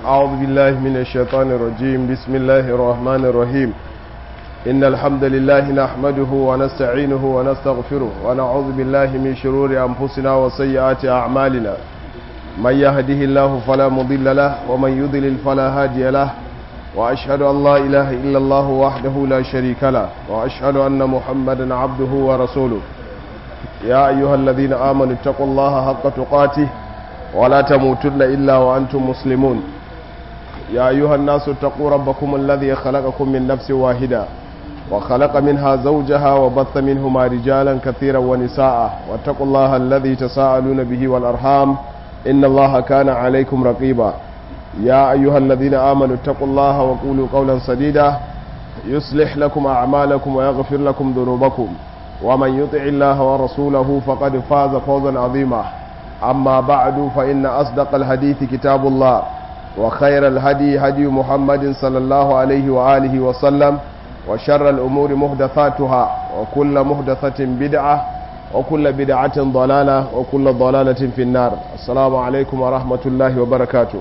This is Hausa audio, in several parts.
أعوذ بالله من الشيطان الرجيم بسم الله الرحمن الرحيم إن الحمد لله نحمده ونستعينه ونستغفره ونعوذ بالله من شرور أنفسنا وسيئات أعمالنا من يهده الله فلا مضل له ومن يضلل فلا هادي له وأشهد أن لا إله إلا الله وحده لا شريك له وأشهد أن محمدا عبده ورسوله يا أيها الذين آمنوا اتقوا الله حق تقاته ولا تموتن إلا وأنتم مسلمون يا أيها الناس اتقوا ربكم الذي خلقكم من نفس واحدة وخلق منها زوجها وبث منهما رجالا كثيرا ونساء واتقوا الله الذي تساءلون به والأرحام إن الله كان عليكم رقيبا يا أيها الذين آمنوا اتقوا الله وقولوا قولا سديدا يصلح لكم أعمالكم ويغفر لكم ذنوبكم ومن يطع الله ورسوله فقد فاز فوزا عظيما أما بعد فإن أصدق الحديث كتاب الله وخير الهدي هدي محمد صلى الله عليه وآله وسلم وشر الأمور مهدثاتها وكل مهدثة بدعة وكل بدعة ضلالة وكل ضلالة في النار السلام عليكم ورحمة الله وبركاته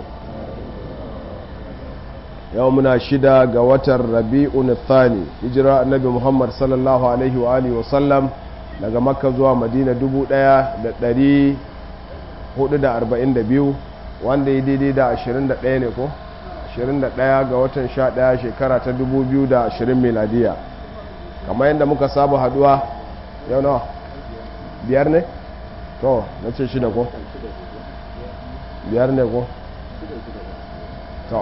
يومنا شدا قوة الربيع الثاني هجرة النبي محمد صلى الله عليه وآله وسلم daga makka zuwa madina 1442 wanda ya daidai da 21 ne ko 21 ga watan 11 shekara ta 2020 miladiya kamar yadda muka saba haduwa yau nawa biyar ne to na ce shida ko biyar ne ko to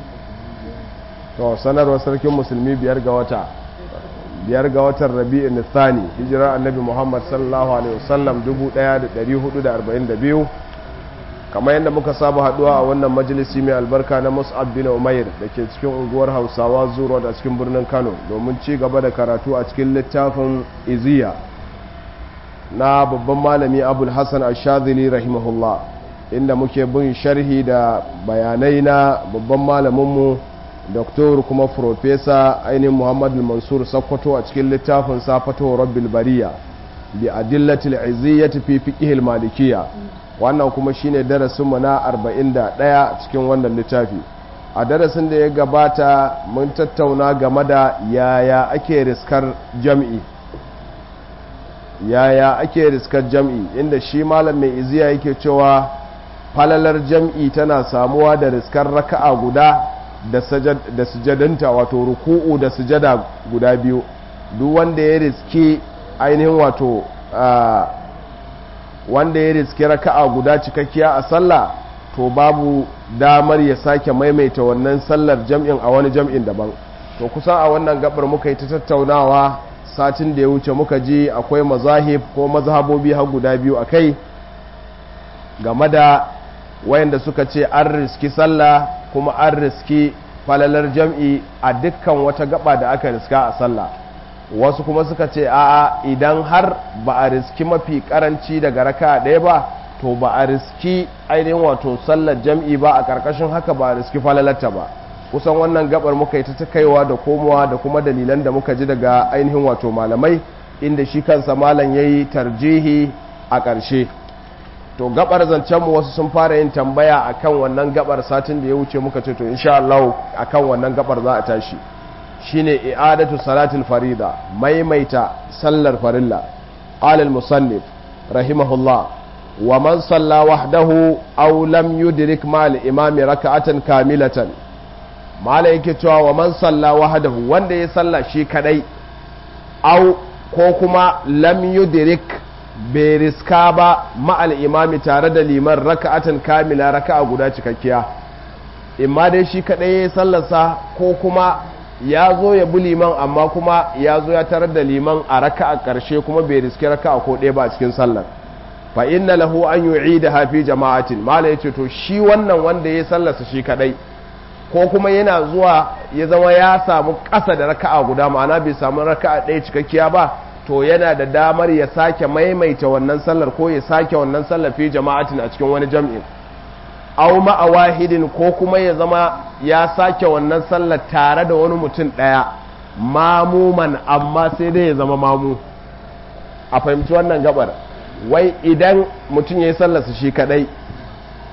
to sanarwar sarkin musulmi biyar ga wata biyar ga watan rabi'in nisani hijira annabi muhammad sallallahu alaihi wasallam 1442 kamar yadda muka saba haduwa a wannan majalisi mai albarka na mus'ab bin umair da ke cikin unguwar hausawa zuwa da cikin birnin kano domin ci gaba da karatu a cikin littafin iziya na babban malami abul hassan ashadili rahimahullah inda muke bin sharhi da bayanai na babban malaminmu doktor kuma profesa ainihin muhammad mansur sakkwato a cikin littafin safato rabbil bariya bi adillatil iziyyati fi fiqhil malikiyya wannan kuma shine darasinmu na 41 cikin wannan littafi a darasin da ya gabata mun tattauna game da yaya ake riskar jam'i yaya ake riskar jam'i inda shi malam mai iziya yake cewa falalar jam'i tana samuwa da riskar raka'a guda da sujadanta wato ruku'u da sujada guda biyu duk wanda ya riski ainihin wato wanda ya riski raka'a guda cikakkiya a sallah to babu damar ya sake maimaita wannan sallar jam'in a wani jam'in daban to kusan a wannan gabar muka yi ta tattaunawa satin da ya wuce muka ji akwai mazahib ko mazhabobi har guda biyu a kai game da wayanda suka ce an riski sallah kuma an riski falalar jam'i a dukkan wata gaba da aka riska a sallah wasu kuma suka ce a'a idan har ba a riski mafi karanci daga raka ɗaya ba to ba a riski ainihin wato sallar jam'i ba a ƙarƙashin haka ba a riski falalarta ba kusan wannan gabar muka yi ta kaiwa da komowa da kuma dalilan da muka ji daga ainihin wato malamai inda shi kansa malam ya yi tarjihi a ƙarshe to gabar zancenmu wasu sun fara yin tambaya akan wannan gabar satin da ya wuce muka ce to insha Allah akan wannan gabar za a tashi shine i'adatu salatul farida maimaita sallar farilla qala al-musannif rahimahullah wa man salla wahdahu aw lam yudrik ma al-imam rak'atan kamilatan mala yake cewa wa man salla wahdahu wanda ya salla shi kadai aw ko kuma lam yudrik bai riska ba ma'al imami tare da liman raka'atan kamila raka'a guda cikakkiya imma dai shi kadai ya sallarsa ko kuma ya zo ya bi liman amma kuma ya zo ya tarar da liman a raka'a karshe kuma bai riski raka'a ko ɗaya ba a cikin sallar fa inna lahu an yu'ida hafi jama'atin mala yace to shi wannan wanda ya sallarsa shi kadai ko kuma yana zuwa ya zama ya samu ƙasa da raka'a guda ma'ana bai samu raka'a ɗaya cikakkiya ba to yana da damar ya sake maimaita wannan sallar ko ya sake wannan sallar fi jama'atin a cikin wani jam'in aw ma'a wahidin ko kuma ya zama ya sake wannan sallar tare da wani mutum ɗaya mamuman amma sai dai ya zama mamu a fahimci wannan gabar wai idan mutum ya yi sallarsa shi kadai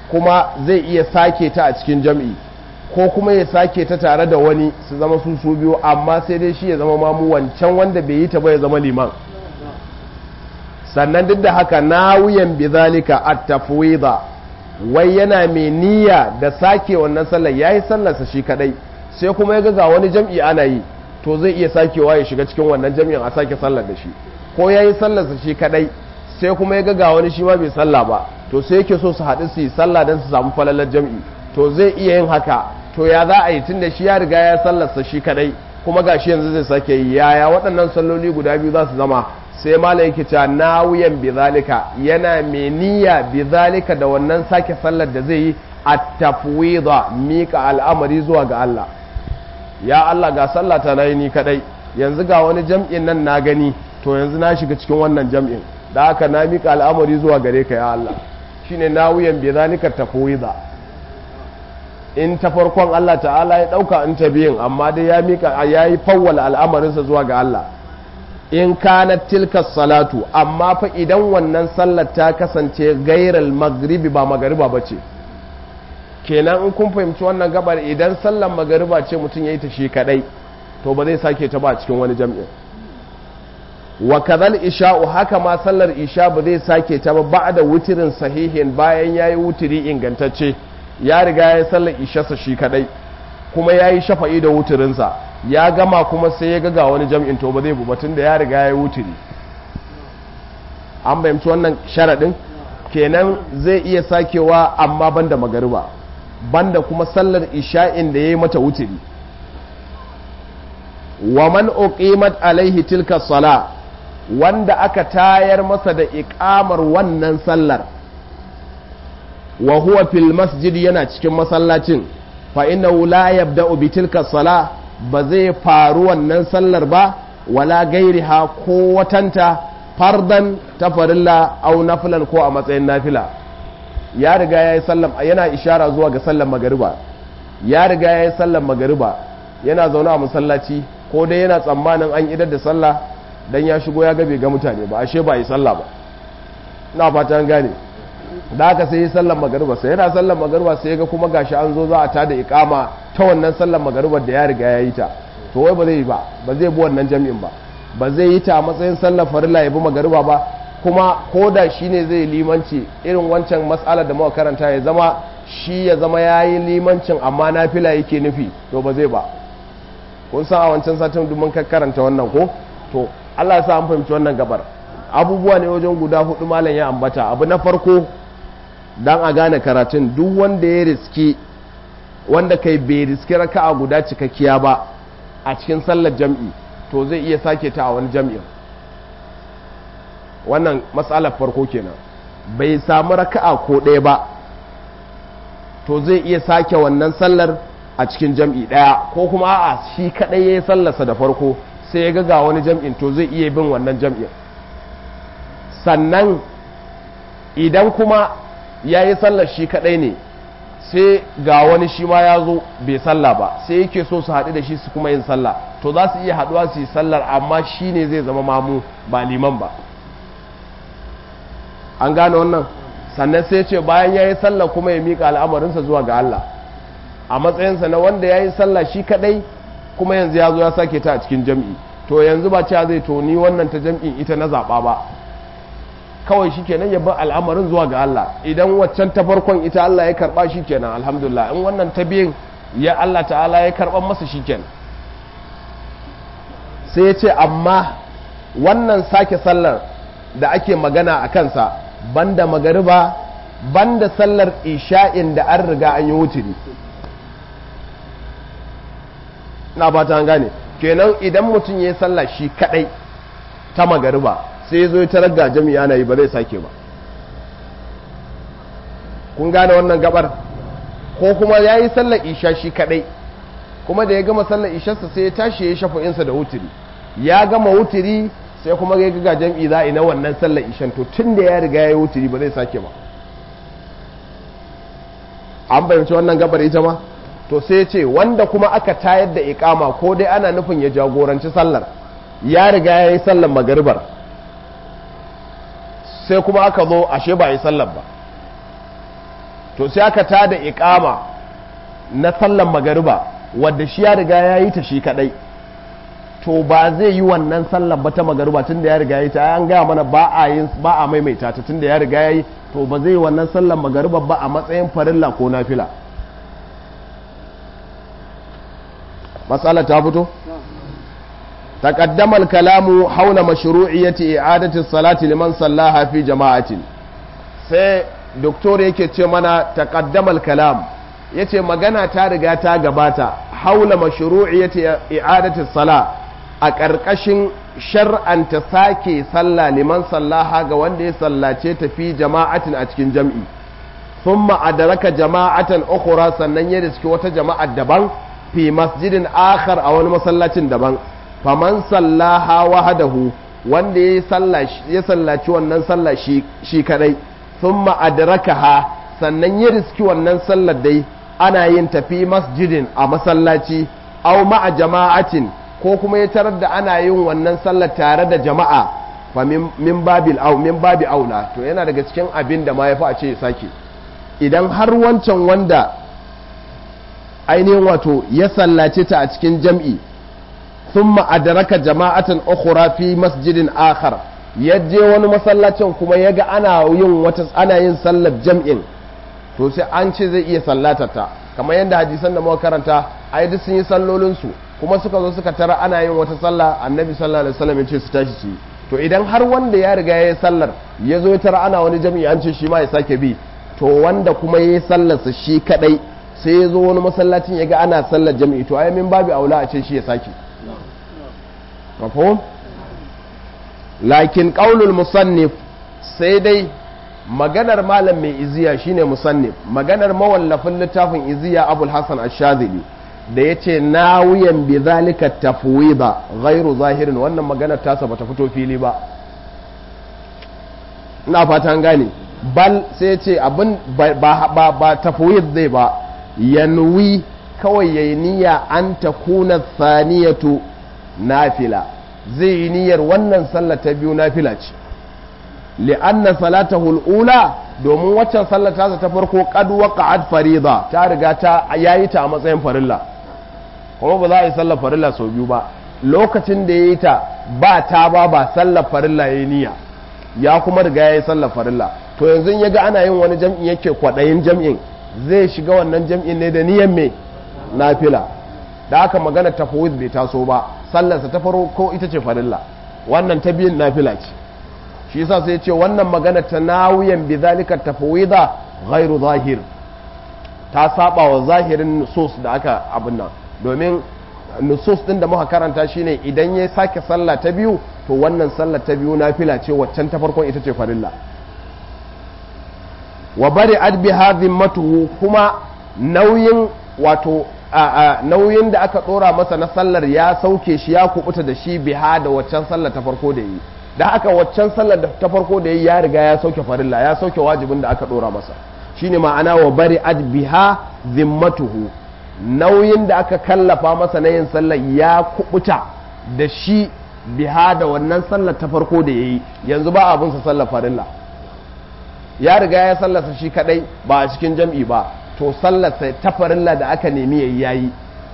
kuma zai iya sake ta a cikin jam'i ko kuma ya sake ta tare da wani su zama su su biyu amma sai dai shi ya zama mamu wancan wanda bai yi ta ba ya zama liman sannan duk da haka nawuyan bizalika at-tafwida wai yana mai niyya da sake wannan sallar yayi sallarsa shi kadai sai kuma ya ga wani jam'i ana yi to zai iya sakewa ya shiga cikin wannan jam'in a sake sallar da shi ko yayi sallarsa shi kadai sai kuma ya ga wani shi ma bai sallah ba to sai yake so su haɗu su yi sallah don su samu falalar jam'i to zai iya yin haka to ya za a yi tunda shi ya riga ya sallarsa shi kadai kuma gashi yanzu zai sake yi yaya waɗannan salloli guda biyu za su zama sai malam yake cewa nawiyan bizalika yana mai niyya bizalika da wannan sake sallar da zai yi a tafwida mika al'amari zuwa ga Allah ya Allah ga sallata na yi ni kadai yanzu ga wani jam'in nan na gani to yanzu na shiga cikin wannan jam'in da haka na mika al'amari zuwa gare ka ya Allah shine nawiyan bizalika tafwida in ta farkon Allah ta'ala ya dauka in ta biyin amma dai ya mika yayi fawwala al'amarinsa zuwa ga Allah in kanat tilka salatu amma fa idan wannan sallar ta kasance gairal magribi ba magariba ba ce kenan in kun fahimci wannan gabar idan sallar magariba ce mutum ya yi ta shi kadai to ba zai sake ta ba cikin wani jam'in wa kadhal isha'u haka ma sallar isha ba zai sake ta ba ba'da wutirin sahihin bayan yayi wutiri ingantacce ya riga ya sallar isha shi kadai kuma yayi shafa'i da wutirinsa ya gama kuma sai ya ga wani jam'in to ba zai bu batun da ya riga ya wuturi an bayyamci wannan sharaɗin kenan zai iya sakewa amma banda magariba banda kuma sallar isha'in da ya yi mata wuturi wa man uqimat alaihi tilka sala wanda aka tayar masa da iqamar wannan sallar wa huwa fil masjid yana cikin masallacin fa innahu la yabda'u bi tilka sala ba zai faru wannan sallar ba wala gairiha ko watanta fardan ta farilla au nafilan ko a matsayin nafila ya riga ya yi sallam yana ishara zuwa ga sallan magariba ya riga ya yi sallan magariba yana zaune a masallaci ko dai yana tsammanin an idar da sallah dan ya shigo ya gabe ga mutane ba ashe ba yi sallah ba ina fata an gane da haka sai yi sallan magariba sai yana sallan magariba sai ga kuma gashi an zo za a tada ikama ta wannan sallan magaribar da ya riga ya yi ta to wai ba zai yi ba ba zai bi wannan jami'in ba ba zai yi ta a matsayin sallar farilla ya bi magariba ba kuma ko da shi ne zai limanci irin wancan matsalar da muka karanta ya zama shi ya zama ya yi limancin amma na fila yake nufi to ba zai ba kun san a wancan satin mun karanta wannan ko to Allah ya sa an fahimci wannan gabar abubuwa ne wajen guda hudu malam ya ambata abu na farko dan a gane karatun duk wanda ya riski wanda kai bai riski raka'a guda cikakkiya ba a cikin sallar jam'i to zai iya sake ta a wani jam'in wannan matsalar farko kenan bai samu raka'a ko ɗaya ba to zai iya sake wannan sallar a cikin jam'i ɗaya ko kuma a shi kaɗai ya yi sallarsa da farko sai ya ga wani jam'in to zai iya bin wannan jam'in sannan idan kuma ya yi sallar shi kaɗai ne sai ga wani shi ma ya zo bai sallah ba sai yake so su haɗu da shi su kuma yin sallah to za su iya haɗuwa su yi sallar amma shi ne zai zama mamu ba liman ba an gane wannan sannan sai ce bayan ya yi sallah kuma ya miƙa al'amarinsa zuwa ga Allah a matsayinsa na wanda ya yi sallah shi kaɗai kuma yanzu ya zo ya sake ta a cikin jam'i to yanzu ba cewa zai to ni wannan ta jam'in ita na zaɓa ba kawai shi kenan ya bar al'amarin zuwa ga Allah idan waccan ta farkon ita Allah ya karba shi kenan alhamdulillah in wannan ta biyin ya Allah ta'ala ya karban masa shi kenan sai ya ce amma wannan sake sallar da ake magana a kansa banda magariba banda sallar isha'in da an riga an yi wuturi na ba ta gane kenan idan mutum ya yi sallar shi kadai ta magariba sai zo ta raga jami'a na yi ba zai sake ba kun gane wannan gabar ko kuma ya yi sallar isha shi kadai kuma da ya gama sallar isharsa sai ya tashi ya shafa insa da wuturi ya gama wuturi sai kuma ya ga jam'i za a na wannan sallar ishan to tun da ya riga ya yi wuturi ba zai sake ba an bayanci wannan gabar ita ma to sai ce wanda kuma aka tayar da ikama ko dai ana nufin ya jagoranci sallar ya riga ya yi sallar magaribar sai kuma aka zo ashe ba a yi sallar ba to sai aka tada iqama na sallan magariba wadda shi ya riga ya yi ta shi kadai to ba zai yi wannan sallan ba ta magariba tunda ya riga ya yi ta an gaya mana ba a yin ba a maimaita ta tunda ya riga ya yi to ba zai yi wannan sallan magariba ba a matsayin farilla ko nafila matsala ta fito تقدم الكلام حول مشروعية إعادة الصلاة لمن صلاها في جماعة sai doktor yake ce mana taqaddamal kalam yace magana ta riga ta gabata haula mashru'iyyati i'adati sala a ƙarƙashin shar'anta sake sallah liman sallaha ga wanda ya sallace ta fi jama'atin a cikin jam'i thumma adraka jama'atan ukhra sannan ya riski wata jama'a daban fi masjidin akhar a wani masallacin daban faman sallaha wahadahu wanda ya sallaci wannan sallah shi kadai thumma adrakaha sannan ya riski wannan sallar dai ana yin tafi masjidin a masallaci aw ma'a jama'atin ko kuma ya tarar da ana yin wannan sallar tare da jama'a fa min babil au min babi aula to yana daga cikin abin da ma yafi a ce ya sake idan har wancan wanda ainihin wato ya sallace ta a cikin jam'i thumma adraka jama'atan ukhra fi masjidin akhar yaje wani masallacin kuma yaga ana yin wata ana yin sallar jam'in to sai an ce zai iya sallatar ta kamar yadda hadisan da muka karanta ai duk sun yi sallolin su kuma suka zo suka tara ana yin wata sallah annabi sallallahu alaihi wasallam ya ce su tashi su to idan har wanda ya riga ya yi sallar ya zo ya tara ana wani jam'i an ce shi ma ya sake bi to wanda kuma ya yi sallarsa shi kadai sai ya zo wani masallacin ya ga ana sallar jam'i to ai min babu aula a ce shi ya sake mafhum lakin qaulul musannif sai dai maganar malam mai iziya shine musannif maganar mawallafin littafin iziya abul hasan ash-shazili da yace nawiyan bi zalika tafwida ghairu zahirin wannan maganar tasa bata fito fili ba ina fatan gane bal sai ce abin ba ba tafwid zai ba yanwi kawai yayi niyya an takuna thaniyatu nafila zai yi niyyar wannan sallah ta biyu nafila ce li'anna salatahu al-ula domin waccan sallar ta ta farko qad waqa'at farida ta riga ta yayi ta a matsayin farilla kuma ba za a yi sallar farilla sau biyu ba lokacin da yayi ta ba ta ba ba sallar farilla yayi niyya ya kuma riga yayi sallar farilla to yanzu ya ga ana yin wani jam'i yake kwadayin jam'in zai shiga wannan jam'in ne da niyyar me nafila da aka magana tafawid bai taso ba sallarsa ta farko ita ce farilla wannan ta biyun nafila ce shi yasa sai ce wannan magana ta nawiyan bi zalika tafawida ghairu zahir ta saba wa zahirin nusus da aka abin nan domin nusus din da muka karanta shine idan ya sake sallah ta biyu to wannan sallah ta biyu nafila ce waccan ta farkon ita ce farilla wa bari adbi hadhin matuhu kuma nauyin wato nauyin da aka dora masa na sallar ya sauke shi ya kubuta da shi biha da waccan sallar ta farko da yi da haka waccan sallar ta farko da yi ya riga ya sauke farilla ya sauke wajibin da aka dora masa shine ma'ana wa bari ad biha zimmatuhu nauyin da aka kallafa masa na yin sallar ya kubuta da shi biha da wannan sallar ta farko da yayi yanzu ba abin sa sallar farilla ya riga ya sallarsa shi kadai ba a cikin jam'i ba to sallarsa ta farilla da aka nemi yayi yayi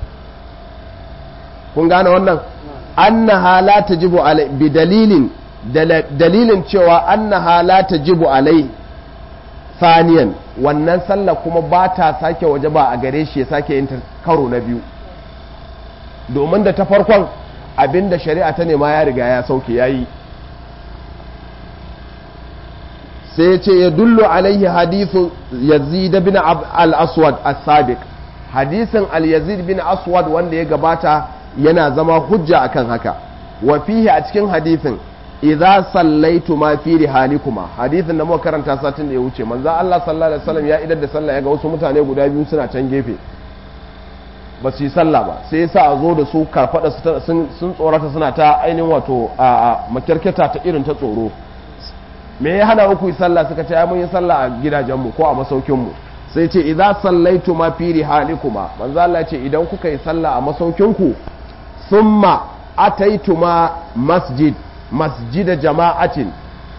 kun gane wannan annaha la tajibu alai bi dalilin dalilin cewa annaha la tajibu alai saniyan wannan sallah kuma ba ta sake waje ba a gare shi ya sake yin karo na biyu domin da ta farkon abinda shari'a ta nema ya riga ya sauke yayi sai ya ce ya dullu alaihi hadithu yazid bin al-aswad as-sabiq hadisin al-yazid bin aswad wanda ya gabata yana zama hujja akan haka wa fihi a cikin hadisin idza sallaitu ma fi rihalikuma hadisin da muka karanta satin da ya wuce manzo Allah sallallahu alaihi wasallam ya idar da sallah ya ga wasu mutane guda biyu suna can gefe ba su yi sallah ba sai yasa a zo da su karfada sun tsorata suna ta ainihin wato a makirketa ta irin ta tsoro me ya hana uku yi sallah suka ce mun yi sallah a gidajenmu ko a masaukinmu sai ce idza sallaitu ma fi rihalikuma manzo Allah ce idan kuka yi sallah a masaukinku summa ataituma masjid masjida jama'atin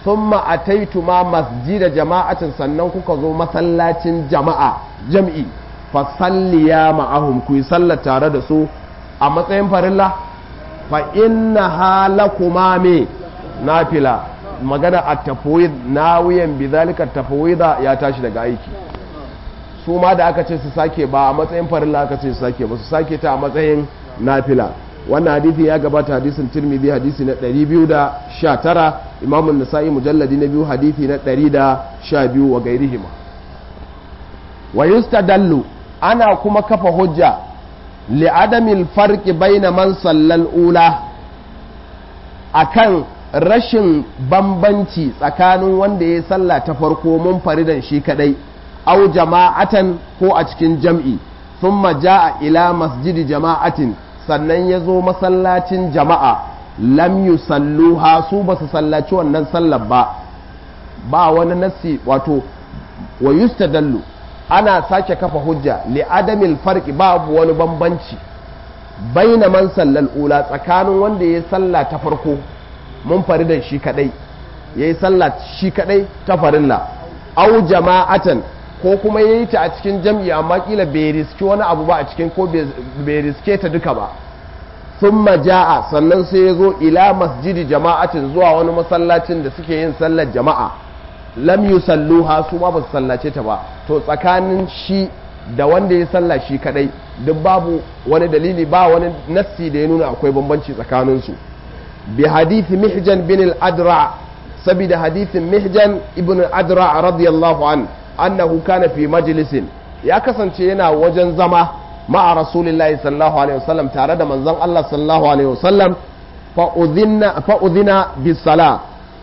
thumma ataitu ma masjida jama'atin sannan kuka zo masallacin jama'a jam'i fa salliya ma'ahum ku yi sallar tare da su a matsayin farilla fa inna halakuma me nafila magana a tafwid nawiyan bizalika tafwida ya tashi daga aiki su ma da aka ce su sake ba a matsayin farilla aka ce su sake ba su sake ta a matsayin nafila wannan hadithi ya gabata hadisin tirmidhi hadisi na 219 imamun nasa'i mujalladi na biyu hadithi na 112 wa gairihima wa yustadallu ana kuma kafa hujja li'adamil farqi baina man sallal ula akan rashin bambanci tsakanin wanda ya salla ta farko mun faridan shi kadai au jama'atan ko a cikin jam'i thumma ja'a ila masjidi jama'atin sannan ya zo masallacin jama'a lam yusalluha su ba su sallaci wannan sallar ba ba wani nassi wato wa yustadallu ana sake kafa hujja li adamil farqi babu wani bambanci baina man sallal ula tsakanin wanda ya salla ta farko mun faridan shi kadai yayi sallah shi kadai ta farilla au jama'atan ko kuma yayi ta a cikin jam'i amma kila bai riski wani abu ba a cikin ko bai riske ta duka ba thumma ja'a sannan sai ya zo ila masjidi jama'atin zuwa wani masallacin da suke yin sallar jama'a lam yusalluha su ma ba su sallace ta ba to tsakanin shi da wanda ya salla shi kadai duk babu wani dalili ba wani nassi da ya nuna akwai bambanci tsakanin su bi hadithi mihjan bin al-adra sabida hadithin mihjan ibn al-adra radiyallahu an annahu kana fi majlisin ya kasance yana wajen zama ma'a rasulillahi sallallahu alaihi wasallam tare da manzon Allah sallallahu alaihi wasallam fa udhina fa udhina bis sala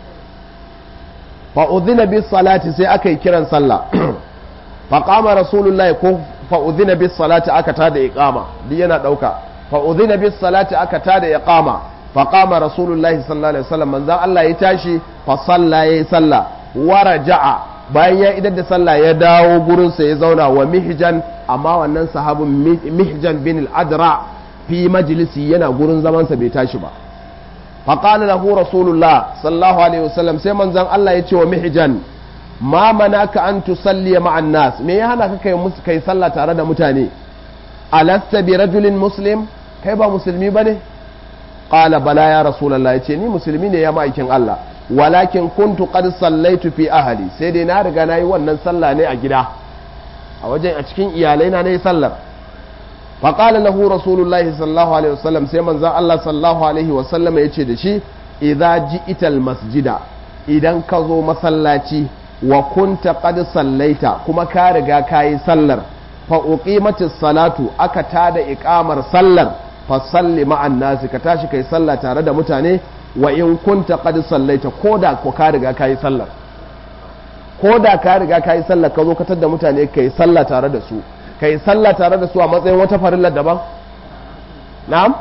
fa udhina bis salati sai aka yi kiran sallah fa qama rasulullahi ko fa udhina bis salati aka tada iqama duk yana dauka fa udhina bis salati aka tada iqama fa qama rasulullahi sallallahu alaihi wasallam manzon Allah ya tashi fa salla yayi sallah wa raja'a bayan ya idar da sallah ya dawo gurinsa ya zauna wa mihjan amma wannan sahabin mihjan bin al-adra fi majlisi yana gurin zamansa bai tashi ba faqala lahu rasulullah sallallahu alaihi wasallam sai manzon Allah ya ce wa mihjan ma manaka an tusalli ma'an nas me ya hana ka kai musu kai sallah tare da mutane alasta bi rajulin muslim kai ba musulmi bane qala bala ya rasulullah yace ni musulmi ne ya ma'aikin Allah walakin kuntu qad sallaitu fi ahli sai dai na riga nayi wannan sallah ne a gida a wajen a cikin iyalai na nayi sallar fa qala lahu rasulullahi sallallahu alaihi wasallam sai manzon Allah sallallahu alaihi wasallam yace da shi idza ji'tal masjida idan ka zo masallaci wa kunta qad sallaita kuma ka riga kayi sallar fa uqimatis salatu aka tada iqamar sallar fa salli ma'an nasi ka tashi kai sallah tare da mutane wa in kunta qad sallaita koda ko ka riga kai sallar koda ka riga kai sallar ka zo ka tada mutane kai sallah tare da su kai sallah tare da su a matsayin wata farilla daban na'am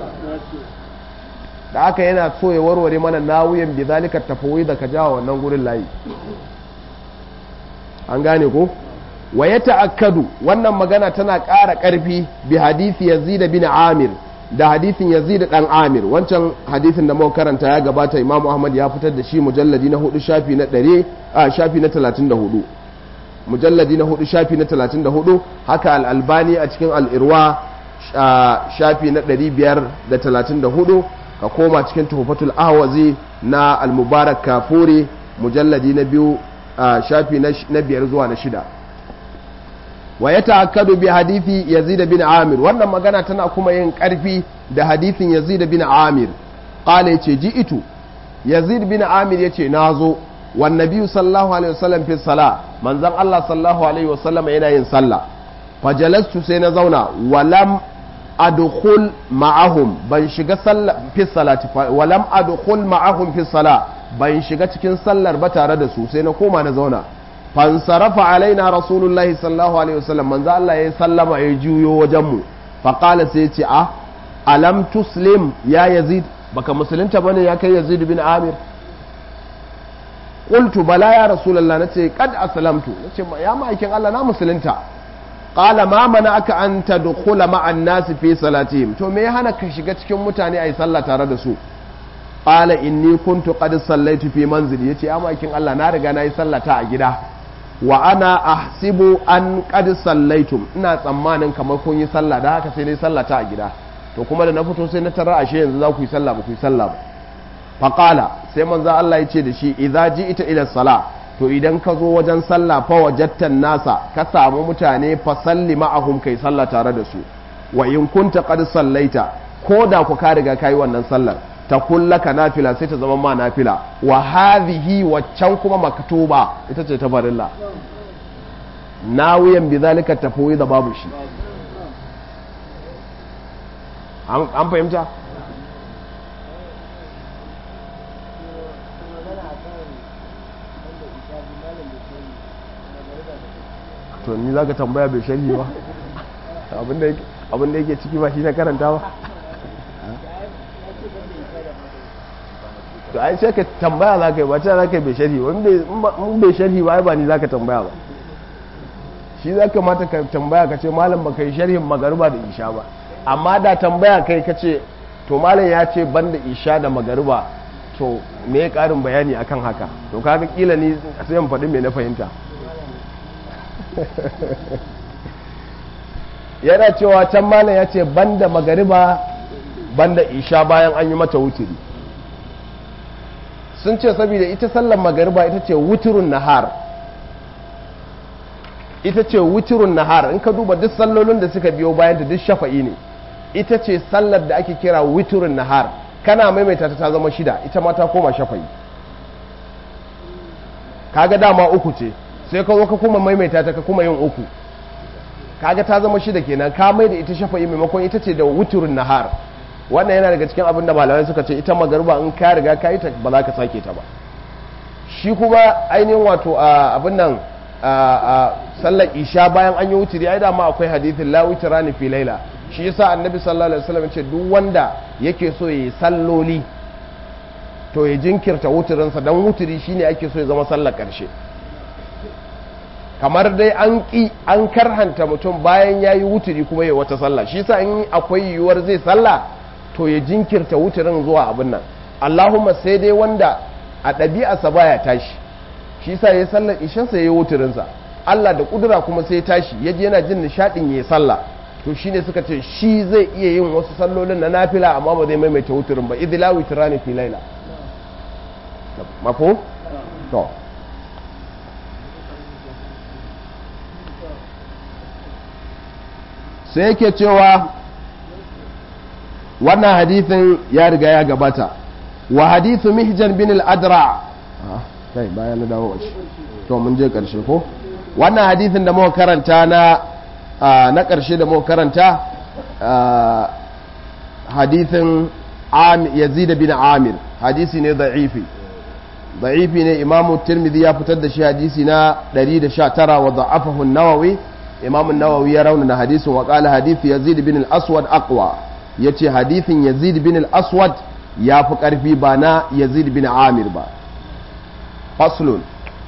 da aka yana so ya warware mana nawuyan bi zalika tafawi da ka jawo wannan gurin layi an gane ko wa ya ta'akkadu wannan magana tana ƙara ƙarfi bi hadisi yazid bin amir da hadisin yazid dan amir wancan hadisin da muka karanta ya gabata imam ahmad ya fitar da shi mujalladi na hudu shafi na 100 a shafi na 34 mujalladi na hudu shafi na 34 haka al-albani a cikin al-irwa shafi na 534 ka koma cikin tuhfatul ahwazi na al-mubarak kafuri mujalladi na biyu shafi na biyar zuwa na shida wa ya ta'akkadu bi hadithi yazid bin amir wannan magana tana kuma yin karfi da hadithin yazid bin amir qala yace ji'itu yazid bin amir yace nazo wan nabiyyu sallallahu alaihi wasallam fi sala manzon Allah sallallahu alaihi wasallam yana yin sallah fajalastu sai na zauna walam adkhul ma'ahum ban shiga sallah fi salati walam adkhul ma'ahum fi sala ban shiga cikin sallar ba tare da su sai na koma na zauna fansarafa alaina rasulullahi sallallahu alaihi wasallam manzo Allah ya sallama ya juyo wajen mu fa qala sai ce a alam tuslim ya yazid baka musulunta bane ya kai yazid bin amir qultu bala ya rasulullah nace kad aslamtu nace ya ma'aikin Allah na musulunta qala ma aka an tadkhula ma'an nas fi salatihim to me ya hana ka shiga cikin mutane ayi sallah tare da su qala inni kuntu qad sallaitu fi manzili yace amakin Allah na riga nayi sallata a gida wa ana ahsibu an qad sallaitum ina tsammanin kamar kun yi sallah da haka sai nayi sallata a gida to kuma da na fito sai na tarar ashe yanzu za ku yi sallah ba ku yi sallah ba faqala sai manzo Allah ya ce da shi idza ji'ita ila sala to idan ka zo wajen sallah fa wajattan nasa ka samu mutane fa salli ma'ahum kai sallah tare da su wa in kunta qad sallaita ko da ku ka riga kai wannan sallar ta kullaka nafila sai ta zama ma nafila wa hadhihi waccan kuma maktuba ita ce ta farilla nawiyan bi zalika tafawi da babu shi an fahimta to ni za ka tambaya bai sharhi ba abinda yake ciki ba shi na karanta ba to ai sai ka tambaya za ka yi ba ce za ka yi bai sharhi ba in bai sharhi ba ai ba ni za ka tambaya ba shi za ka mata ka tambaya ka ce malam ba ka yi sharhin magariba da isha ba amma da tambaya kai ka ce to malam ya ce ban da isha da magariba to me ya karin bayani akan haka to kaga kila ni sai in faɗi me na fahimta yana cewa can malam ya ce banda magariba banda isha bayan an yi mata wuturi sun ce saboda ita sallar magariba ita ce wuturun nahar ita ce wuturun nahar in ka duba duk sallolin da suka biyo bayan da duk shafa'i ne ita ce sallar da ake kira wuturun nahar kana maimaita ta zama shida ita ma ta koma shafa'i kaga dama uku ce sai ka zo ka kuma maimaita ta ka kuma yin uku kaga ta zama shida kenan ka mai da ita shafa'i maimakon ita ce da wuturin nahar wannan yana daga cikin abin da malamai suka ce ita magarba in ka riga ka yi ta ba za ka sake ta ba shi kuma ainihin wato abin nan sallar isha bayan an yi wuturi ai dama akwai hadithin la wutirani fi laila shi yasa annabi sallallahu alaihi wasallam ce duk wanda yake so yi salloli to ya jinkirta wuturinsa dan wuturi shine ake so ya zama sallar karshe kamar dai an ƙi an karhanta mutum bayan ya yi wuturi kuma ya wata sallah shi sa in akwai yiwuwar zai sallah to ya jinkirta wuturin zuwa abin nan allahumma sai dai wanda a ɗabi'arsa baya tashi shi sa ya sallar ishansa ya yi wuturinsa allah da ƙudura kuma sai tashi ya ji yana jin nishaɗin ya sallah to shi ne suka ce shi zai iya yin wasu sallolin na nafila amma ba zai maimaita wuturin ba idila witirani fi laila mafo to sai yake cewa wannan hadithin ya riga ya gabata wa hadithu mihjan bin al-adra kai bayan na dawo shi to mun je karshe ko wannan hadithin da muka karanta na na karshe da muka karanta hadithin yazid bin amir hadisi ne da'ifi da'ifi ne imamu tirmidhi ya fitar da shi hadisi na 119 wa da'afahu an-nawawi imam nawawi ya raunana hadisin wa qala hadith yazid bin al-aswad aqwa yace hadithin yazid bin al-aswad ya fi karfi ba na yazid bin amir ba faslun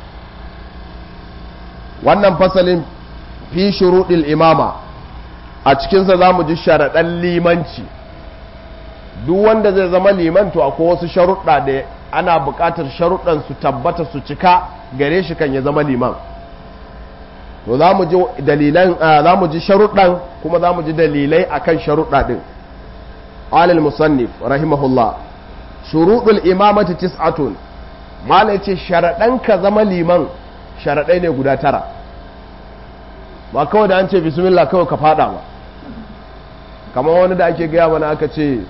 wannan fasalin fi shuruɗil imama a cikinsa za mu ji sharaɗan limanci duk wanda zai zama liman to akwai wasu sharuɗa da ana buƙatar sharuɗan su tabbata su cika gare shi kan ya zama liman to za mu ji dalilan za mu ji sharuɗan kuma za mu ji dalilai akan sharuɗa ɗin alal musannif rahimahullah shuruɗul imamati tis'atun malai ce sharaɗan ka zama liman sharaɗai ne guda tara ba kawai da an ce bismillah kawai ka fada ba kamar wani da ake gaya mana aka ce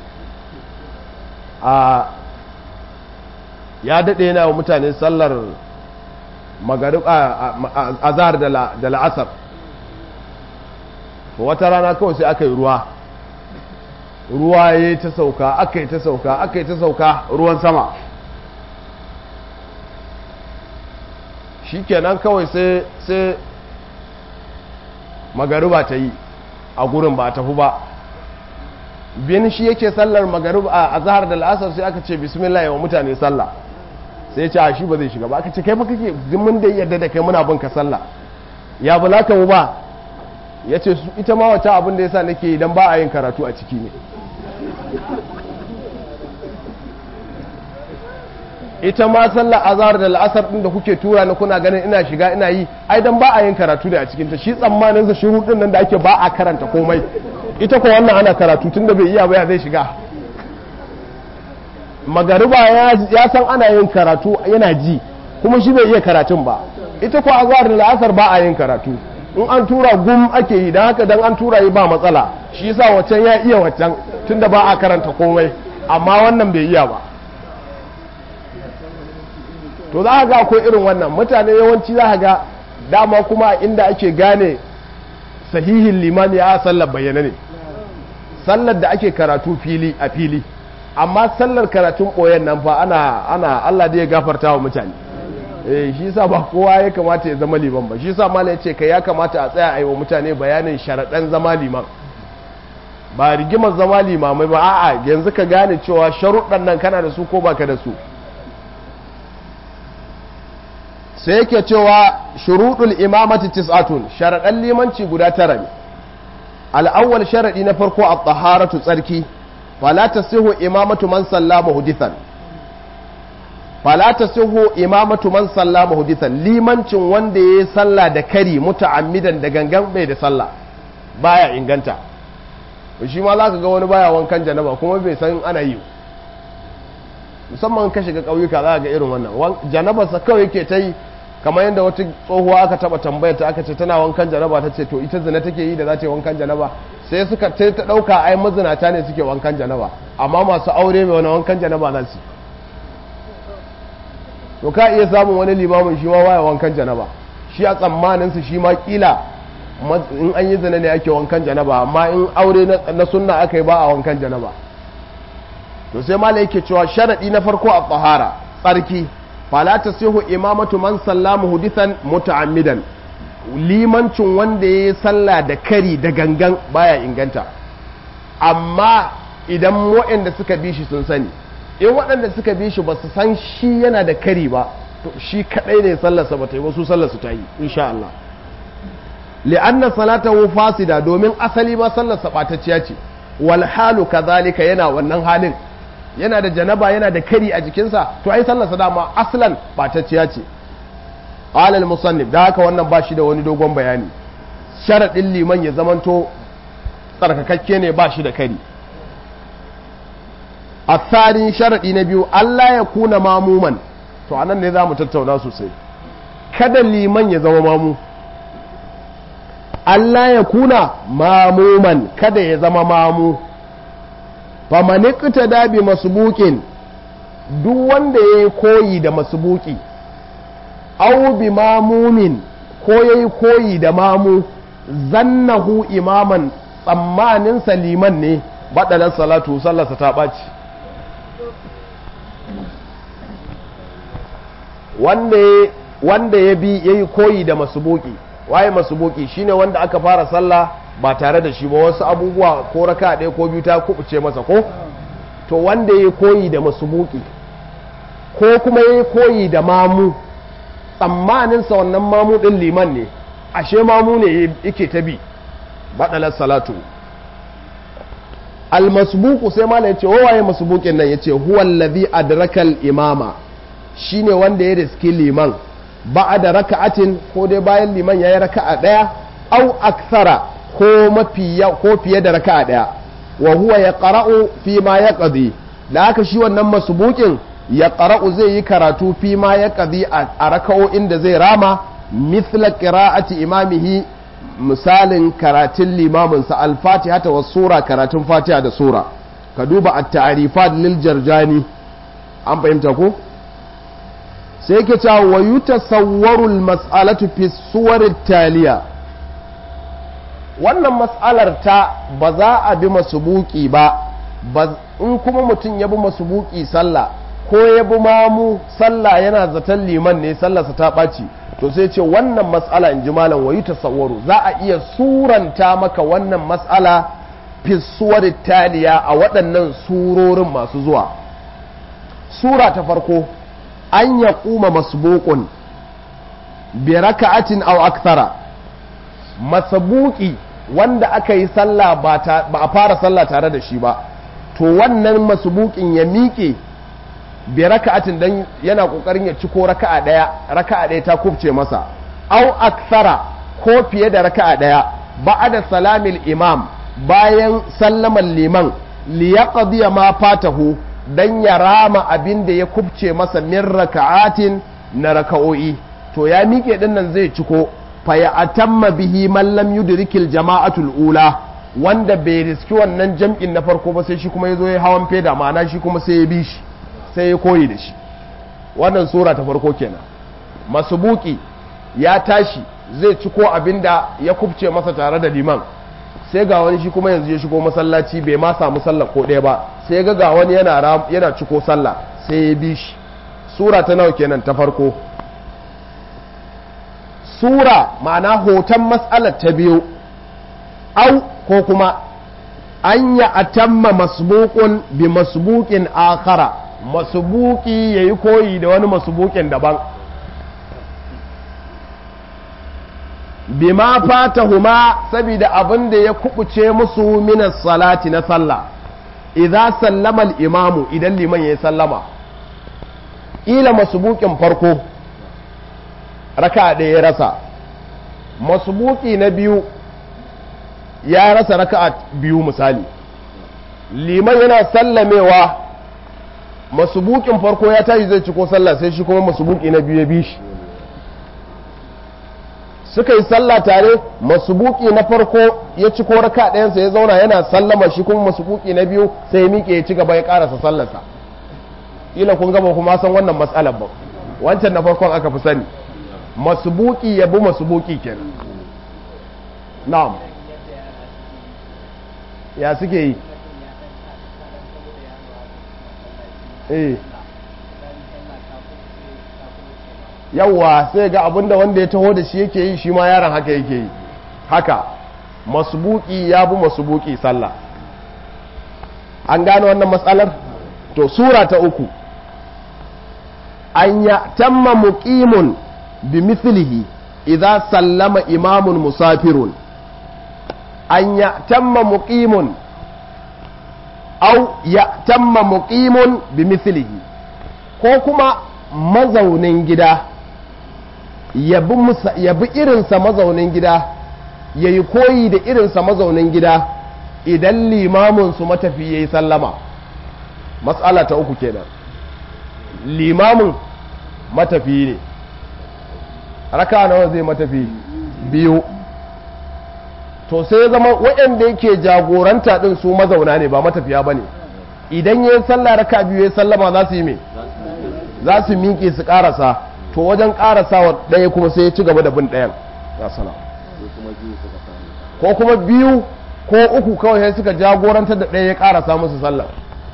a ya daɗe yana wa mutane sallar magarib a zahar da la'asar wata rana kawai sai aka yi ruwa ruwa ya yi ta sauka aka yi ta sauka aka yi ta sauka ruwan sama shi kenan kawai sai magariba ta yi a gurin ba tafi ba bin shi yake sallar magariba a zahar da la'asar sai aka ce bismillah yawa mutane sallah sai ce a shi ba zai shiga ba aka ce kai fa kake mun da yadda da kai muna bin ka sallah ya bula ka mu ba ya ce ita ma wata abin da yasa nake idan ba a yin karatu a ciki ne ita ma sallar azhar da la'asar din da kuke tura ni kuna ganin ina shiga ina yi ai dan ba a yin karatu da a cikin ta shi tsammanin sa shiru din nan da ake ba a karanta komai ita ko wannan ana karatu tunda bai iya ba ya zai shiga magariba ya san ana yin karatu yana ji kuma shi bai iya karatun ba ita ko azhar da la'asar ba a yin karatu in an tura gum ake yi don haka dan an tura yi ba matsala shi yasa waccan ya iya waccan tunda ba a karanta komai amma wannan bai iya ba to za ga akwai irin wannan mutane yawanci za ga dama kuma inda ake gane sahihin limani a sallar bayyana ne sallar da ake karatu fili a fili amma sallar karatun ɓoyen nan fa ana ana Allah da ya gafarta wa mutane eh shi yasa ba kowa ya kamata ya zama liman ba shi yasa malai ce kai ya kamata a tsaya ayi wa mutane bayanin sharaɗan zama liman ba rigimar zama limamai ba a'a yanzu ka gane cewa sharuɗan nan kana da su ko baka da su sai yake cewa shuruɗul imamati tis'atun sharaɗan limanci guda tara ne al'awwal sharaɗi na farko a taharatu tsarki fala tasihu imamatu man sallama hudithan fala tasihu imamatu man sallama hudithan limancin wanda yayi sallah da kari muta'ammidan da gangan bai da sallah baya inganta shi ma zaka ga wani baya wankan janaba kuma bai san ana yi musamman ka shiga ƙauyuka za ga irin wannan janabarsa kawai yake ta yi kamar yadda wata tsohuwa aka taba tambayar ta aka ce tana wankan janaba ta ce to ita zina take yi da za ta yi wankan janaba sai suka ta ɗauka ai mazinata ne suke wankan janaba amma masu aure mai wani wankan janaba za su to ka iya samun wani limamin shi ma waya wankan janaba shi a tsammaninsu shi ma kila in an yi zina ne ake wankan janaba amma in aure na sunna aka yi ba a wankan janaba to sai mala yake cewa sharadi na farko a tsahara tsarki fala tasihu imamatu man sallama hudithan muta'ammidan limancin wanda ya yi sallah da kari da gangan baya inganta amma idan waɗanda suka bi shi sun sani in waɗanda suka bi shi ba su san shi yana da kari ba to shi kaɗai ne sallarsa ba ta yi wasu sallarsu ta yi insha Allah li'anna salatahu fasida domin asali ma sallarsa ɓatacciya ce wal halu kazalika yana wannan halin yana da janaba yana da kari a jikinsa to ai sallarsa dama aslan ɓatacciya ce qala al musannif da haka wannan ba shi da wani dogon bayani sharadin liman ya zamanto tsarkakakke ne ba shi da kari asarin sharadi na biyu Allah ya kuna mamuman to anan ne za mu tattauna sosai kada liman ya zama mamu Allah ya kuna mamuman kada ya zama mamu famanikta da bi masubukin duk wanda ya yi koyi da masubuki au bi mamumin ko ya yi koyi da mamu zannahu imaman tsammanin liman ne baɗalar salatu sallarsa ta ɓaci wanda ya bi ya yi koyi da masubuki waye masubuki shine wanda aka fara sallah ba tare da shi ba wasu abubuwa ko raka ɗaya ko biyu ta kubuce masa ko to wanda ya koyi da masubuki ko kuma ya koyi da mamu tsammaninsa wannan mamu ɗin liman ne ashe mamu ne yake ta bi baɗalar salatu almasbuku sai mala ya ce waye masbukin nan ya ce huwallazi adrakal imama shine wanda ya riski liman ba da raka'atin ko dai bayan liman ya yi raka'a ɗaya au aksara ko mafi ko fiye da raka'a ɗaya wa huwa ya qara'u fi ma ya qadi da haka shi wannan masbukin ya qara'u zai yi karatu fi ma ya qadi a raka'o'in da zai rama mithla qira'ati imamihi misalin karatun limamin sa al-fatiha ta was sura karatun fatiha da sura ka duba at-ta'rifat lil jarjani an fahimta ko sai yake cewa wa yutasawwaru al-mas'alatu fi suwar taliya wannan mas'alar ta ba za a bi masubuki ba in kuma mutum ya bi masubuki sallah ko ya bi mamu sallah yana zaton liman ne sallarsa ta ɓaci to sai ce wannan mas'ala in ji malam wa yutasawwaru za a iya suranta maka wannan mas'ala fi suwar taliya a waɗannan surorin masu zuwa sura ta farko an ya kuma masbukun bi raka'atin aw akthara masabuki wanda aka yi sallah ba a fara sallah tare da shi ba to wannan masubukin ya miƙe bi raka'atin dan yana kokarin ya ciko raka'a daya raka'a daya ta kubce masa au akthara ko fiye da raka'a daya ba'da salamil imam bayan sallaman liman li yaqdi ma fatahu dan ya rama abin da ya kubce masa min raka'atin na raka'o'i to ya miƙe din nan zai ciko fa ya atamma bihi man lam yudrikil jama'atul ula wanda bai riski wannan jam'in na farko ba sai shi kuma ya zo ya hawan feda ma'ana shi kuma sai ya bi shi sai ya koyi da shi wannan sura ta farko kenan masubuki ya tashi zai ciko abinda ya kubce masa tare da liman sai ga wani shi kuma yanzu ya shigo masallaci bai ma samu sallah ko ɗaya ba sai ga ga wani yana yana ciko sallah sai ya bi shi sura ta nawa kenan ta farko sura ma'ana hoton mas'alar ta biyu au ko kuma an ya atamma masbuqun bi masbuqin akhara masbuki yayi koyi da wani masbuqin daban bima fatahuma saboda abin da ya kubuce musu minas salati na sallah idza sallama al-imamu idan liman yayi sallama ila masbuqin farko raka da ya rasa masbuki na biyu ya rasa raka'a biyu misali liman yana sallamewa masubukin farko ya tashi zai ciko sallah sai shi kuma masubuki na biyu ya bi shi suka yi sallah tare masubuki na farko ya ciko raka ɗayansa ya zauna yana sallama shi kuma masubuki na biyu sai ya miƙe ya ci gaba ya ƙarasa sallarsa ila kun gaba kuma san wannan matsalar ba wancan na farkon aka fi sani masubuki ya bi masubuki kenan na'am ya suke yi eh yawwa sai ga abinda wanda ya taho da shi yake yi shi ma yaron haka yake yi haka masubuki ya bi masubuki sallah an gane wannan matsalar to sura ta uku an ya tamma muqimun bi mithlihi idza sallama imamun musafirun an ya tamma muqimun au ya tamma muqimun bi mislihi ko kuma mazaunin gida ya bi irinsa mazaunin gida ya yi koyi da irinsa mazaunin gida idan limaminsu matafi ya yi sallama matsala ta uku kenan limamin matafi ne raka nawa zai matafi biyu to sai ya zama waɗanda yake jagoranta ɗin su mazauna ne ba matafiya ba ne idan ya yi sallah raka biyu ya sallama za su yi me za su miƙe su ƙarasa to wajen ƙarasawa ɗaya kuma sai ya ci gaba da bin ɗayan ko kuma biyu ko uku kawai sai suka jagorantar da ɗaya ya ƙarasa musu sallah